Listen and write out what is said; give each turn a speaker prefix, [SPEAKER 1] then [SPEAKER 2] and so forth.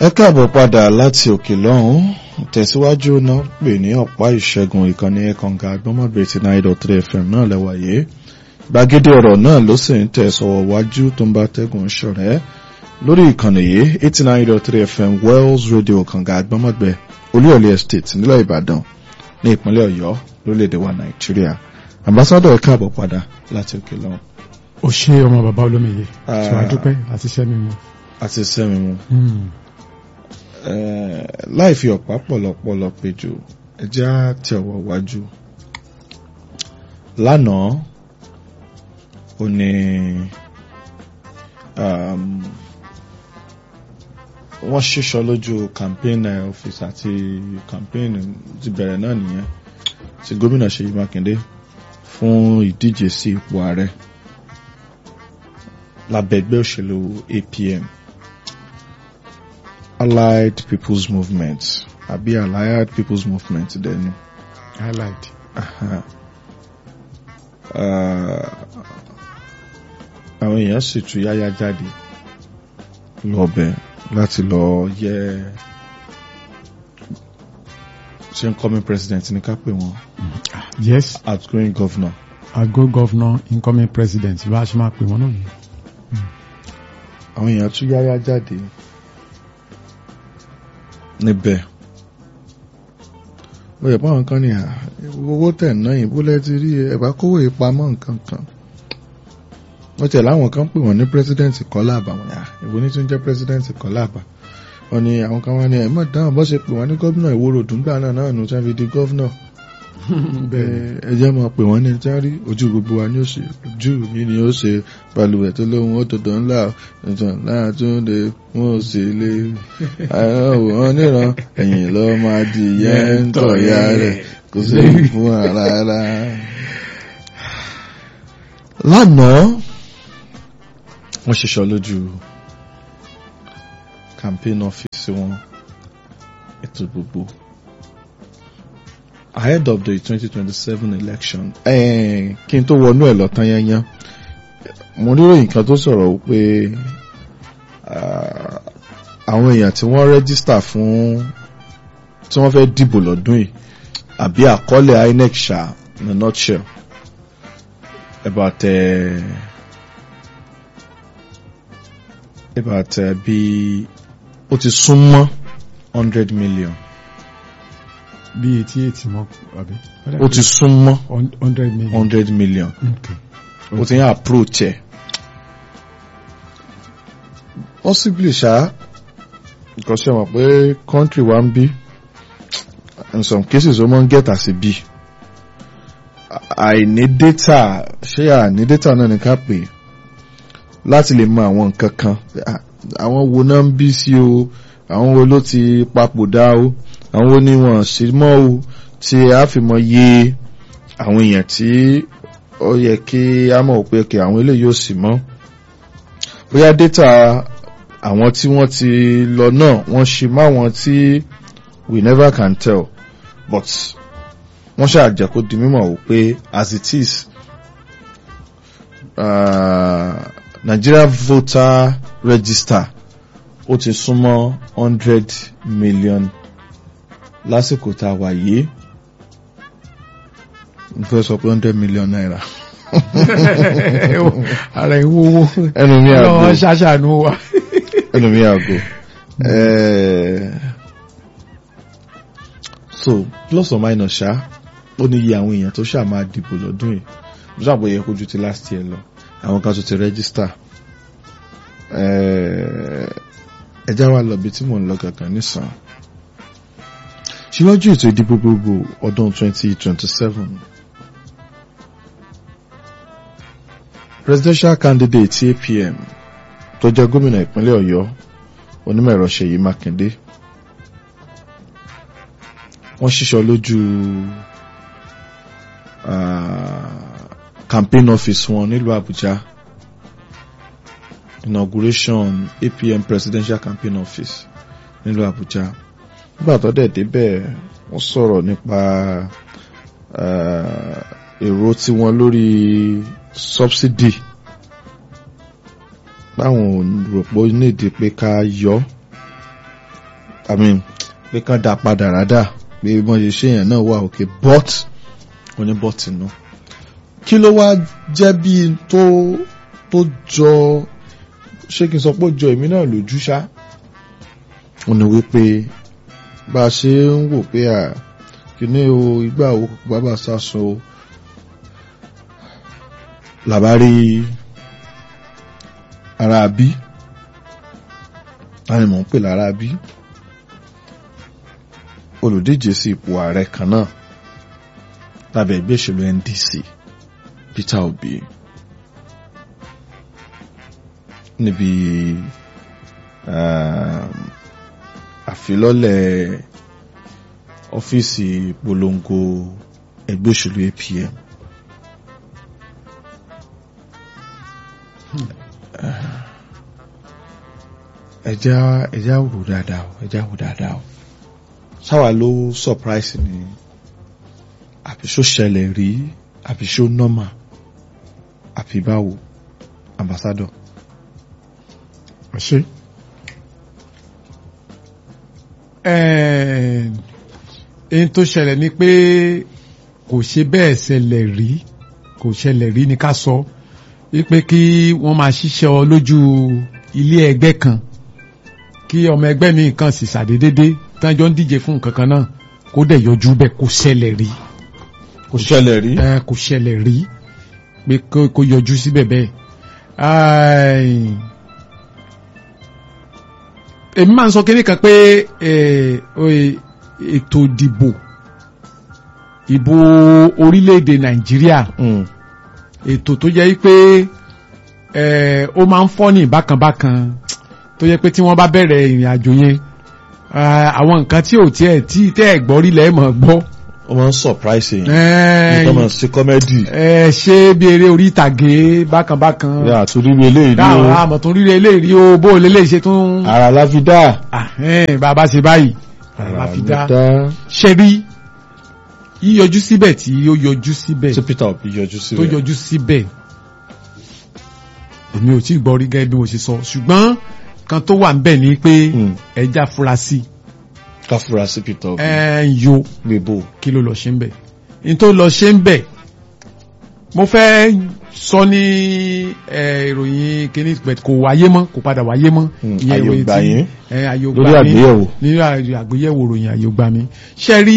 [SPEAKER 1] ẹ káàbọ̀ padà láti òkè lọ́hún tẹ̀síwájú náà pè ní ọ̀pá ìṣẹ́gun ìkànnì ẹ̀kànga agbọ́mọ̀bẹ̀ ti nine dot three fm náà lẹ́wàyé gbàgede ọ̀rọ̀ náà ló sì ń tẹ̀sọ̀wọ̀ wájú tó ń bá tẹ́gùn ṣọ̀rẹ́ lórí ìkànnì yìí eighty nine dot three fm wells radio kànga agbọ́mọ̀bẹ̀ olúyọ̀lé estate nílẹ̀ ìbàdàn ní ìpínlẹ̀ ọ̀yọ́ lórílẹ̀‐èdè wa nàìjíríà ambassadọ̀ ẹ káàbọ̀ padà láti òkè lọ́hún.
[SPEAKER 2] ó ṣe ọmọ bàbá olómiyè ṣe wàá dúpẹ́ àti iṣẹ́ mi mu.
[SPEAKER 1] àti sẹ́mi mu láì fi ọ̀pá pọ̀lọpọ̀lọ péjọ ẹjẹ́ á tẹ ọwọ́ wájú lánàá ó ní wọ́n ṣíṣọ lójú campaign office àti campaign ti bẹ̀rẹ̀ náà nìyẹn ti gómìnà Ṣèyí Mákindé fún ìdíje sí ipò ààrẹ lábẹ́ ẹgbẹ́ òṣèlú APM Allied People's Movement àbí Allied People's Movement dẹni.
[SPEAKER 2] highlight.
[SPEAKER 1] àwọn èèyàn sì tú yáyá jáde lọ́bẹ̀ láti lọ yẹ ṣe ń coming president ní ká pè wọ́n
[SPEAKER 2] yes
[SPEAKER 1] outgoing governor.
[SPEAKER 2] àgọ́ governor incoming president bá a ṣe máa pè wọ́n náà nìyẹn.
[SPEAKER 1] àwọn èèyàn tú yáyá jáde níbẹ̀ ó yẹ pàwọn kan ní à owó tẹ̀ náà yìí bólẹ́ ti rí ẹ̀bá kówó ìpamọ́ nǹkan kan wọ́n tẹ̀ láwọn kan pè wọ́n ní president Kọ́lá Àbá wọn yà ìwé ní tún jẹ́ president Kọ́lá Àbá wọn ni àwọn kan wá ní ẹ̀mọ́ dáhùn bọ́ ṣe pè wọ́n ní gómìnà Ìwó Road ńgbà náà náà nù tí wọ́n fi di gómìnà ẹjẹ́ mọ̀ pé wọ́n ní tí wọ́n rí ojú gbogbo wa ní ó ṣe ojú mi ni ó ṣe balùwẹ̀ tó lóhun ó tòdò ńlá ìtàn náà tó ń de wọn ò sì lè àwòrán níran ẹ̀yìn lọ́ máa di yẹn ń tọ̀ ya rẹ̀ kò sí fún ara rárá. lánàá wọ́n ṣiṣọ́ lójú campaign office wọn ètò gbogbo ahead of the 2027 election kí n tó wọnú ẹ̀ lọ́tán yányán mo níròyìn kan tó sọ̀rọ̀ wípé àwọn èèyàn tí wọ́n rẹ́gísítà fún tí wọ́n fẹ́ dìbò lọ́dún yìí àbí àkọọ́lẹ̀ INEC ṣá in a nutshell about uh, about uh, bí ó ti súnmọ́ hundred million
[SPEAKER 2] bí etí ètì mọ́ àbí.
[SPEAKER 1] ó ti súnmọ́
[SPEAKER 2] hundred million.
[SPEAKER 1] hundred million
[SPEAKER 2] okay.
[SPEAKER 1] ó ti ń approach ẹ̀ possibly ṣá because ṣe mọ̀ pé country wa ń bí in some cases ó máa ń get as a bí àìní data ṣé àní data náà ní ká pè láti lè mọ àwọn nǹkan kan àwọn wo náà ń bí sí o àwọn wo ló ti papòdà o àwọn wo ni wọ́n sì mọ́ o tí a fi mọ yé àwọn èèyàn tí ó yẹ kí a mọ̀ pé kí àwọn eléyìí ò sì mọ́ bóyá data àwọn tí wọ́n ti lọ náà wọ́n ṣe mọ́ àwọn tí we never can tell but wọ́n ṣàjẹ́ kó di mímọ̀ wò pé as it is uh, Nigeria voter register ó ti súnmọ́ hundred million lásìkò tá a wà yìí n fẹ́ sọ pé hundred million naira.
[SPEAKER 2] ara ìwúwo
[SPEAKER 1] ẹnu mi àgbo
[SPEAKER 2] lọ́wọ́ ṣàṣàánú wa.
[SPEAKER 1] ẹnu mi àgbo. so plus or minus ṣá ó ní iye àwọn èèyàn tó ṣáà máa dìbò lọ́dún yìí mo ṣàbò yẹ kó ju ti last year lọ àwọn kan tó ti register ẹjá wa lọ bí tí mò ń lọ gangan nísàn síwájú ètò ìdìbò gbogbo ọdún 2027 presidential candidate APM tó jẹ́ gómìnà ìpínlẹ̀ Ọ̀yọ́ onímọ̀-ẹ̀rọ Ṣèyí Mákindé wọ́n ṣíṣọ lójú campaign office wọn nílùú Àbújá inauguration APM presidential campaign office nílùú Àbújá nígbà tó dẹ̀ débẹ̀ wọ́n sọ̀rọ̀ nípa èrò tiwọn lórí subsidy báwọn rò pé ó nídìí pé ká yọ i mean pé kán dá padà rádà pé wọ́n ṣe ṣe yẹn náà wà òkè but wọ́n ní but inú kí ló wá jẹ́ bí tó tó jọ ṣé kí n sọ pé ó jọ èmi náà lójú ṣá wọ́n ní wípé bá a ṣe ń wò pé à kíní o ìgbà wo bàbá sásun o làbárí ara bí láti mọ̀ ń pè lára bí olùdíje sí ipò ààrẹ kan náà lábẹ́ ẹgbẹ́ ìṣèlú NDC Peter Obi níbi àfilọ́lẹ̀ ọ́fíìsì polongo ẹgbẹ́ òṣèlú APM ẹjá ẹjá wò dáadáa o ẹjá wò dáadáa o sáwà ló surprise ni àbí ṣó ṣẹlẹ̀ rí àbí ṣó normal àbí báwo ambassador.
[SPEAKER 2] ṣe ẹ̀ẹ́n tó ṣẹlẹ̀ ni pé kò ṣe bẹ́ẹ̀ ṣẹlẹ̀ rí kò ṣẹlẹ̀ rí ni ká sọ wípé kí wọ́n máa ṣiṣẹ́ ọ lójú ilé ẹgbẹ́ kan kí ọmọ ẹgbẹ́ mi kan sì ṣàdédédé tánjọ́ ń díje fún nǹkan kan náà kó dẹ̀ yọjú bẹ́ẹ̀ kò ṣẹlẹ̀ rí
[SPEAKER 1] kò ṣẹlẹ̀ rí.
[SPEAKER 2] ẹ kò ṣẹlẹ̀ rí pé kó yọjú síbẹ̀ bẹ́ẹ̀ èmi máa ń sọ kínní kan pé ètò ìdìbò ìbò orílẹ̀-èdè nàìjíríà ètò tó jẹ́ pé ó máa ń fọ́ ní bákanbákan tó jẹ́ pé tí wọ́n bá bẹ̀rẹ̀ ìrìn àjò yẹn àwọn nǹkan tí ò tiẹ̀ tí tẹ́ ẹ̀ gbọ́ rí lẹ́ẹ̀ mọ̀ gbọ́
[SPEAKER 1] ó máa ń surprise yẹn nígbà máa ń ṣe comedy.
[SPEAKER 2] ẹ ṣé bí eré orí ìtàgé bákanbákan.
[SPEAKER 1] yà á tún rírí eléyìí rí o.
[SPEAKER 2] dáhùn àmọ̀ tún rírí eléyìí rí o bó o lè lè ṣe tún.
[SPEAKER 1] ara la fi dá.
[SPEAKER 2] bàbá ṣe báyìí ara la fi dá. ṣe rí yíyọjú síbẹ̀ tí ó yọjú síbẹ̀.
[SPEAKER 1] tí Peter Obi yọjú síbẹ̀.
[SPEAKER 2] tó yọjú síbẹ̀. èmi ò tí ì gbọ́ rí gẹ́gẹ́ bí mo ṣe sọ ṣùgbọ́n kan tó wà ń bẹ̀ ni pé ẹja fura sí i
[SPEAKER 1] ká fura sí Peter Obi.
[SPEAKER 2] ẹ ń yo
[SPEAKER 1] gbèbò.
[SPEAKER 2] kí ló lọ ṣe ń bẹ̀ ní tó lọ ṣe ń bẹ̀ mo fẹ́ sọ ní ìròyìn kíní kò wáyé mọ́ kò padà wáyé mọ́.
[SPEAKER 1] àyògbà yín
[SPEAKER 2] àyògbà
[SPEAKER 1] lórí àgbéyẹ̀wò.
[SPEAKER 2] nínú àgbéyẹ̀wò ròyìn àyògbà mi ṣe rí